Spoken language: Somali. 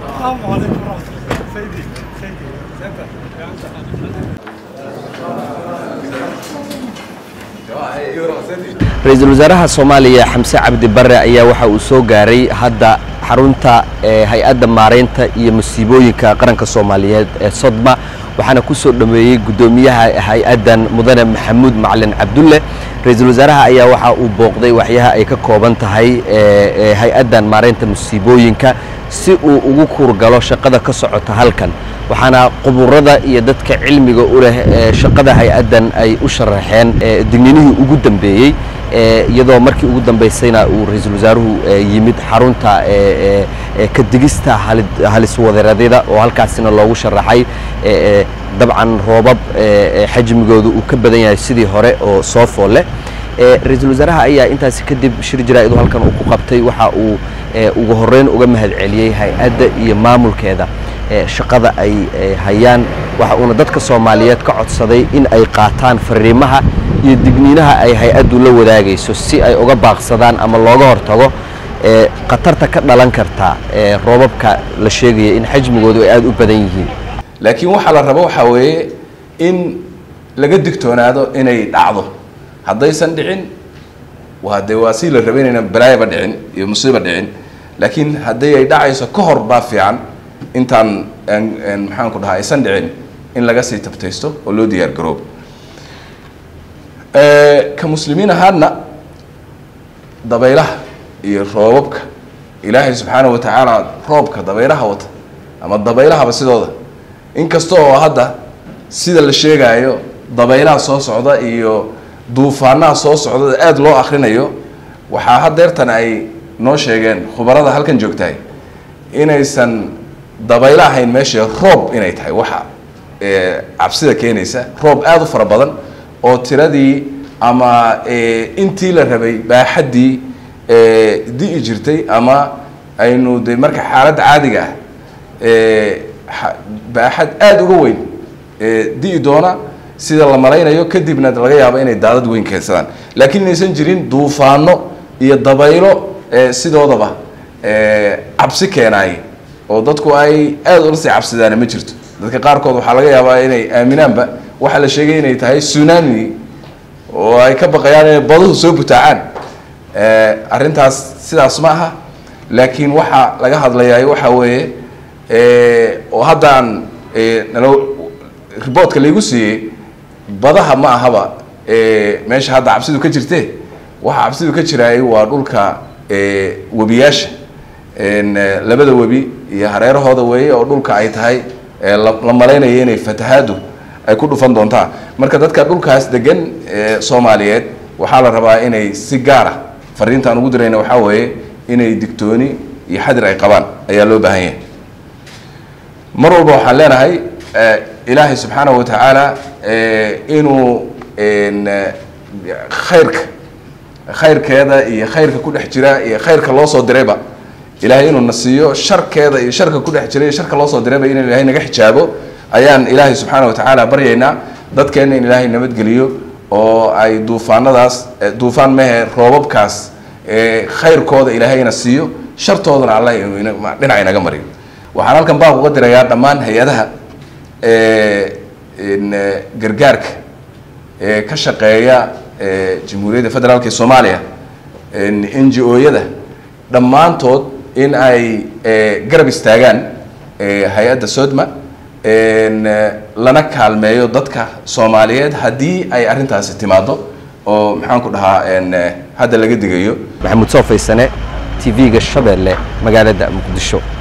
السلام عليكم ورحمة الله سيدي سيدي ra-iisul wasaaraha soomaaliya xamse cabdi bare ayaa waxa uu soo gaaray hadda xarunta ee hay-adda maaraynta iyo masiibooyinka qaranka soomaaliyeed ee sodma waxaana ku soo dhomeeyey guddoomiyaha hay-addan mudane maxamuud macalin cabdulle ra-iisul wasaaraha ayaa waxa uu booqday waxyaha ay ka kooban tahay ee hay-addan maaraynta masiibooyinka si uu ugu kuurgalo shaqada ka socota halkan waxaana quburada iyo dadka cilmiga u leh ee shaqada hay-addan ay u sharaxeen digninihii ugu dambeeyey iyadoo markii ugu dambaysayna uu ra-iisul wasaaruhu yimid xarunta ka digista haliswadeeradida oo halkaasina loogu sharaxay dabcan roobab xajmigooda uu ka badan yahay sidii hore oo soo fool leh ra-iisul wasaaraha ayaa intaasi kadib shir jaraa-idu halkan uu ku qabtay waxa uu ugu horeyn uga mahad celiyey hay-adda iyo maamulkeeda shaqada ay hayaan waxa uuna dadka soomaaliyeed ka codsaday in ay qaataan fariimaha iyo digniinaha ay hay-addu la wadaagayso si ay uga baaqsadaan ama looga hortago khatarta ka dhalan karta roobabka la sheegaya in xajmigoodu ay aada u badan yihiin laakiin waxaa la rabo waxaa weeye in laga digtoonaado inay dhacdo haddaysan dhicin waa dee waa si la raba inayna balaayaba dhicin iyo musiiba dhicin laakiin haddii ay dhacayso ka hor baa fiican intaan maxaan ku dhahaa aysan dhicin in laga sii tabtaysto oo loo diyaar garoobo ka muslimiin ahaadna dabaylaha iyo roobabka ilaahay subxaana wa tacaala roobka dabaylaha wata ama dabaylahaba sidooda inkasta oo hadda sida la sheegaayo dabaylaha soo socda iyo duufaanaha soo socda aada loo akrinayo waxaa hadeertan ay noo sheegeen khubarada halkan joogtahay inaysan dabaylo ahayn meesha roob inay tahay waxa cabsida keenaysa roob aada u fara badan oo tiradii ama intii la rabay baaxaddii di'i jirtay ama aynu de marka xaaladda caadiga ah baaxad aada uga weyn di'i doona sida la malaynayo kadibna laga yaabo inay daadad weyn keensadaan laakiin inaysan jirin duufaano iyo dabaylo sidoodaba cabsi keenaay oo dadku ay aada ula sii cabsidaana ma jirto dadka qaarkood waxaa laga yaabaa inay aaminaanba waxaa la sheegay inay tahay tsunami oo ay ka baqayaan inay baduhu soo butaacaan arrintaas sidaas ma aha laakiin waxaa laga hadlayaa waxaa weeye oo haddaan nalo riboortka laygu siiyey badaha ma ahaba meesha hadda cabsidu ka jirte waxa cabsidu ka jiraay waa dhulka webiyaasha labada webi iyo hareerahooda weeye oo dhulka ay tahay la malaynayo inay fatahaadu ay ku dhufan doontaan marka dadka dhulkaas degan soomaaliyeed waxaa la rabaa inay si gaara fariintaan ugu dirayna waxaa weeye inay digtooni iyo xadir ay qabaan ayaa loo baahan yahay mar walba waxaan leenahay ilaahay subxaanahu wa tacaala inuu khayrka khayrkeeda iyo khayrka ku dhex jira iyo khayrka loo soo dirayba ilaahay inuu na siiyo sharkeeda iyo sharka ku dhex jira iyo sharka loo soo dirayba inuu ilaahay naga xijaabo ayaan ilaahay subxaana wa tacaala baryaynaa dadkeenna in ilaahay nabadgeliyo oo ay duufaanadaas duufaan mehe roobabkaas khayrkooda ilaahayna siiyo shartoodana allah dhinac inaga mariyo waxaan halkan baaq uga dirayaa dhammaan hay-adaha gargaarka ee ka shaqeeya jamhuuriyadda federaalk ee soomaaliya n g o-yada dhammaantood in ay garab istaagaan hay-adda sodma lana kaalmeeyo dadka soomaaliyeed haddii ay arrintaasi timaado oo maxaan ku dhahaa hadda laga digayo maxamuud soo faysane t v-ga shabeelle magaalada muqdisho